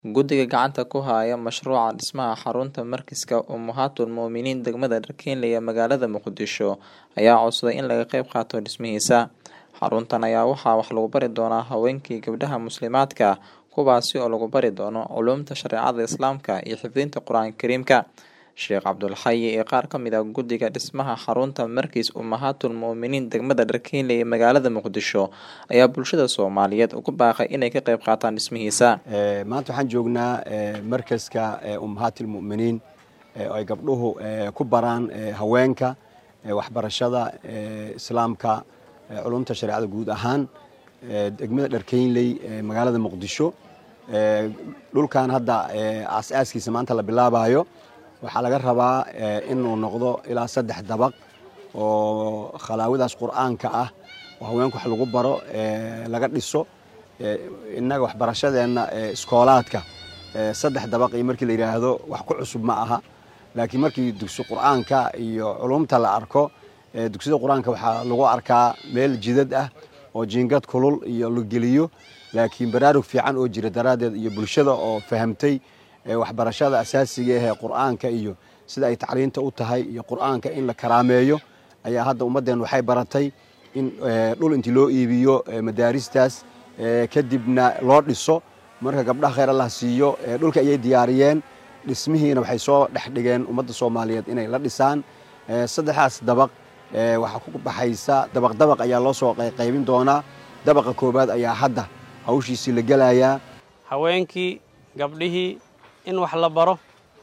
Guddiga gacanta ku haya mashruuca dhismaha xarunta Markiiska Ummahatul Muuminiin degmada Dharkeenley ee magaalada Muqdisho ayaa codsaday in laga qayb qaato dhismihiisa. Xaruntan ayaa waxaa wax lagu bari doonaa haweenka iyo gabdhaha muslimaadka ah kuwaasi oo lagu bari doono culuumta shareecada Islaamka iyo xifdinta Qur'aanka Kariimka. Sheekh Cabdulxayi iyo qaar ka mid ah guddiga dhismaha xarunta Markiis Ummahatul Muuminiin degmada Dharkeenley ee magaalada Muqdisho ayaa bulshada Soomaaliyeed ugu baaqay inay ka qayb qaataan dhismihiisa. maanta waxaan joognaa markaska ummahaati lmu'miniin oo ay gabdhuhu ku baraan haweenka waxbarashada islaamka culumta shareecada guud ahaan degmada dharkeynley magaalada muqdisho dhulkan hadda aas-aaskiisa maanta la bilaabayo waxaa laga rabaa inuu noqdo ilaa saddex dabaq oo khalaawadaas qur'aanka ah oo haweenku wax lagu baro laga dhiso innaga waxbarashadeenna iskoolaadka saddex dabaq iyo markii la yidhaahdo wax ku cusub ma aha laakiin markii dugsi qur'aanka iyo culumta la arko dugsiyada qur-aanka waxaa lagu arkaa meel jidad ah oo jiingad kulul iyo la geliyo laakiin baraarug fiican oo jira daraaddeed iyo bulshada oo fahamtay waxbarashada asaasiga ahee qur'aanka iyo sida ay tacliinta u tahay iyo qur'aanka in la karaameeyo ayaa hadda ummaddeen waxay baratay in dhul intii loo iibiyo madaaristaas kadibna loo dhiso marka gabdhaha khayr allah siiyo dhulka ayay diyaariyeen dhismihiina waxay soo dhex dhigeen ummadda soomaaliyeed inay la dhisaan saddexdaas dabaq waxaa ku baxaysa dabaq dabaq ayaa loo soo qaybin doonaa dabaqa koowaad ayaa hadda hawshiisii la gelayaa haweenkii gabdhihii in wax la baro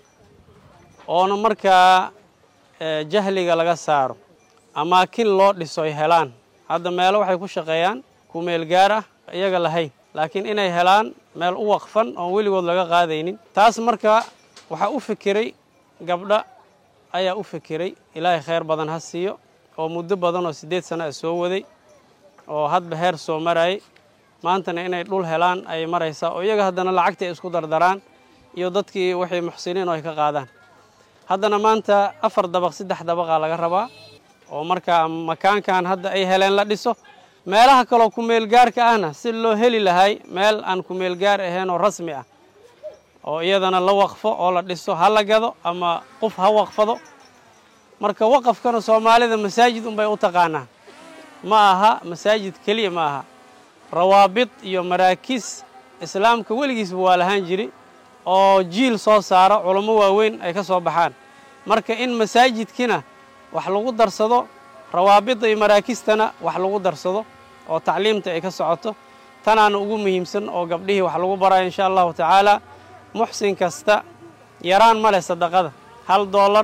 oona markaa jahliga laga saaro amaakin loo dhiso ay helaan hadda meelo waxay ku shaqeeyaan ku meel gaar ah iyaga lahayn laakiin inay helaan meel u waqfan oon weligood laga qaadaynin taas marka waxaa u fikiray gabdha ayaa u fikiray ilaahay khayr badan ha siiyo oo muddo badan oo siddeed sana a soo waday oo hadba heer soo marayay maantana inay dhul helaan ayay maraysaa oo iyaga haddana lacagtii ay isku dardaraan iyo dadkii waxay muxsiniin oo ay ka qaadaan haddana maanta afar dabaq saddex dabaqaa laga rabaa oo markaa makaankan hadda ay heleen la dhiso meelaha kaloo kumeelgaarka ahna si loo heli lahay meel aan kumeelgaar ahayn oo rasmi ah oo iyadana la waqfo oo la dhiso ha la gado ama qof ha waqfado marka waqafkana soomaalida masaajid unbay u taqaanaa ma aha masaajid keliya ma aha rawaabid iyo maraakiis islaamka weligiisba waa lahaan jiri oo jiil soo saara culummo waaweyn ay ka soo baxaan marka in masaajidkina wax lagu darsado rawaabidda iyo maraakistana wax lagu darsado oo tacliimta ay ka socoto tanaana ugu muhiimsan oo gabdhihii wax lagu barayo insha allahu tacaala muxsin kasta yaraan ma leh sadaqada hal doolar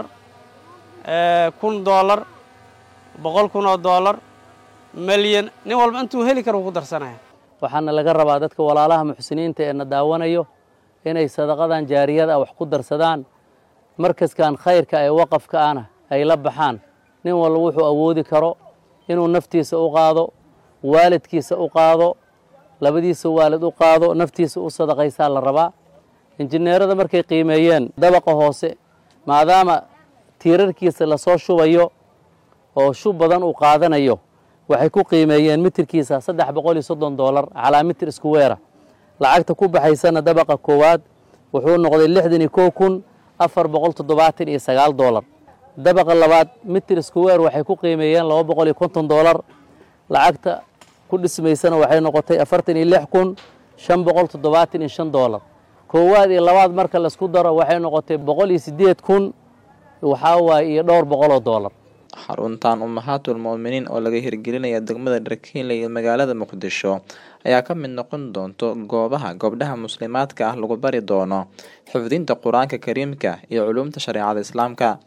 kun doolar boqol kun oo doolar milyan nin walba intuu heli kara wuu ku darsanaya waxaana laga rabaa dadka walaalaha muxsiniinta ee na daawanayo inay sadaqadan jaariyada ah wax ku darsadaan markaskan khayrka ee waqafka ahna ay la baxaan nin walba wuxuu awoodi karo inuu naftiisa u qaado waalidkiisa u qaado labadiisa waalid u qaado naftiisa u sadaqaysaa la rabaa injineerada markay qiimeeyeen dabaqa hoose maadaama tiirarkiisa lasoo shubayo oo shub badan uu qaadanayo waxay ku qiimeeyeen mitirkiisa saddex boqol iyo soddon doolar calaa mitir isku weera lacagta ku baxaysana dabaqa koowaad wuxuu noqday lixdan iyo kow kun afar boqol toddobaatan iyo sagaal doolar dabaqa labaad mitir isku weer waxay ku qiimeeyeen laba boqol iyo konton doolar lacagta ku dhismaysana waxay noqotay afartan iyo lix kun shan boqol toddobaatan iyo shan doolar koowaad iyo labaad marka laisku daro waxay noqotay boqol iyo siddeed kun waxaa waaye iyo dhowr boqoloo doolar xaruntan ummahatul mu'miniin oo laga hirgelinaya degmada dharkeenley ee magaalada muqdisho ayaa ka mid noqon doonto goobaha gabdhaha muslimaadka ah lagu bari doono xifdinta qur-aanka kariimka iyo culuumta shareecada islaamka